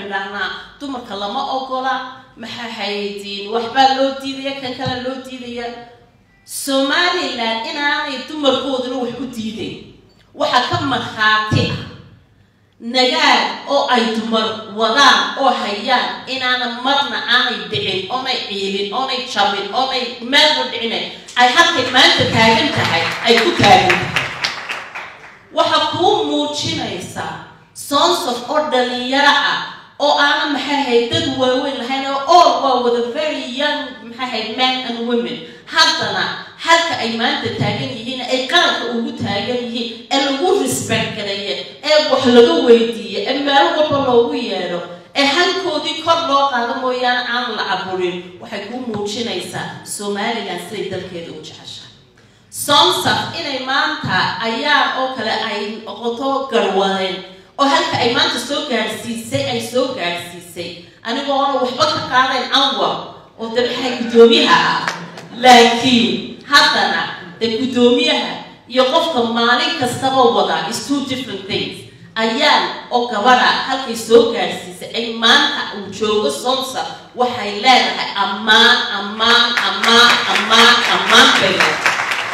idhaahnaa dumarka lama ogola maxaa haydiin waxbaa loo diidaya kan kale loo diidaya somalilan inaanay dumarkooduna wax u diidayn waxaa ka markhaati ah nagaad oo ay dumar wadaan oo hayaan inaana marna aanay dhicin oonay ciilin oonay jabin oonay meelba dhicinayn ay halkay maanta taagan tahay ay ku taagan tahay waxaa kuu muujinaysaa sonsof oo dhalinyaro ah oo aana maxay ahayd dad waaweyn lahayn oo all waa wada very young maxay ahayd men and women haddana halka ay maanta taagan yihiin ay qaranka ugu taagan yihiin ee lagu respect gareeye ee wax laga weydiiye ee meelo walba loogu yeedho ee halkoodii kor loo qaado mooyaane aan la caburin waxay kuu muujinaysaa somalilan siday dalkeeda u jeceshahay somsaf inay maanta ayaan oo kale ay noqoto garwadeen oo halka ay maanta soo gaadhsiisay ay soo gaadhsiisay anigoona waxba ka qaadayn anwar oo de maxay guddoomiyaha ah laakiin haddana de guddoomiyaha iyo qofka maalin kastaba wada is two different things ayaan oo gabadha halkay soo gaadhsiisay ay maanta uu joogo somsa waxay leedahay ammaan ammaan ammaan ammaan ammaan bay leedahay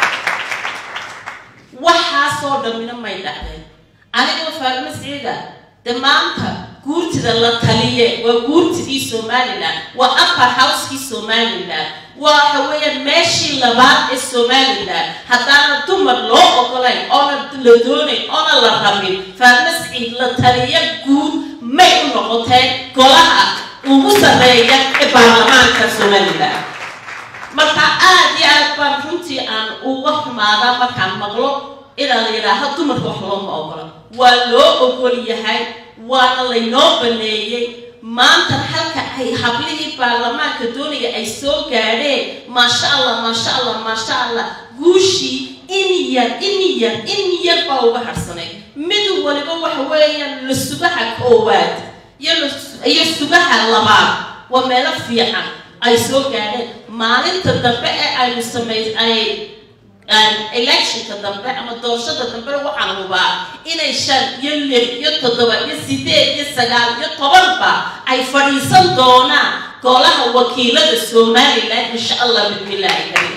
waxaasoo dhammina may dhacdeen anigoo faarimo siciida de maanta guurtida la taliye waa guurtidii somalilan waa upper house-kii somalilan waxa weeyaan meeshii labaad ee somalilan haddaana dumar loo ogolayn oona la doonayn oona la rabin faarimo siciid la taliye guud may u noqoteen golaha ugu sarreeya ee baarlamaanka somalilan marka aada iyo aad baan runtii aan uga xumaadaa markaan maqlo inaa la yidhaaho dumarka wax looma ogola waa loo ogol yahay waana laynoo baneeyey maanta halka ay hablihii baarlamaanka doonaya ay soo gaadheen maasha allah maasha allah maasha allah guushii in yar in yar in yar baa uga harsanay mid waliba waxa weeyaan la sugaha koowaad iyo sugaha labaad waa meelo fiican ay soo gaadheen maalinta dambe ee aynu samay ay electionka dambe ama doorashada dambena waxaan hubaa inay shan iyo lix iyo toddoba iyo sideed iyo sagaal iyo tobanba ay fadhiisan doonaan golaha wakiilada somalilan insha allah bismillaahi kariim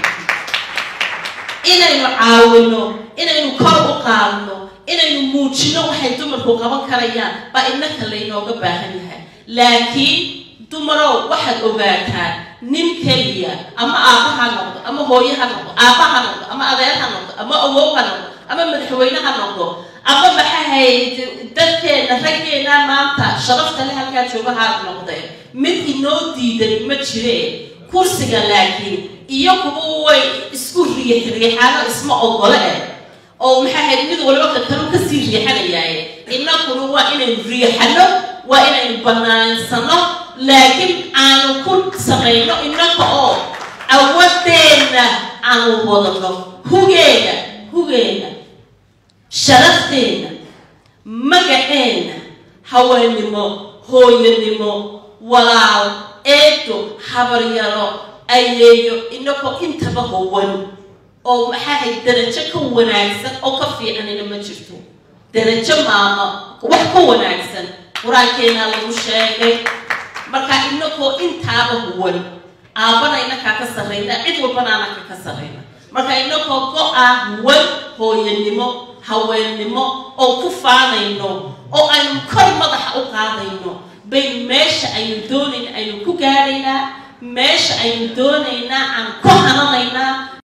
inaynu caawino inaynu kor u qaadno inaynu muujino waxay dumarku qaban karayaan baa innaka laynooga baahan yahay laakiin dumarow waxaad ogaataan nin keliya ama aabba ha noqdo ama hooye ha noqdo aabba ha noqdo ama adeer ha noqdo ama awow ha noqdo ama madaxweyne ha noqdo ama maxahayd dadkeena raggeena maanta sharafta le halkaa jooga ha noqdeen mid inoo diidan ma jireen kursiga laakiin iyo kuwa way isku riix riixaano isma ogole eh oo maxahayd mid waliba kakalu kasii riixanayaaye innakuna waa inaynu riixano waa inaynu banaansano laakiin aanu ku samayno innaka oo awadeenna aanu wadano hugeena hugeena sharafteenna magaceenna haweenimo hooyanimo walaal eedo habaryaro ayeeyo inakoo intaba howan oo maxaahay darajo ka wanaagsan oo ka fiicanina ma jirto darajo maama wax ka wanaagsan qur-aankeenaa lagu sheegay marka inakoo intaaba huwan aabbana inakaa ka sarrayna cid walbana anaka ka sarrayna marka inakoo go-a huwan hooyanimo haweennimo oo ku faanayno oo aynu kor madaxa u qaadayno baynu meesha aynu doonayna aynu ku gaadhaynaa meesha aynu doonaynaa aan ku hananaynaa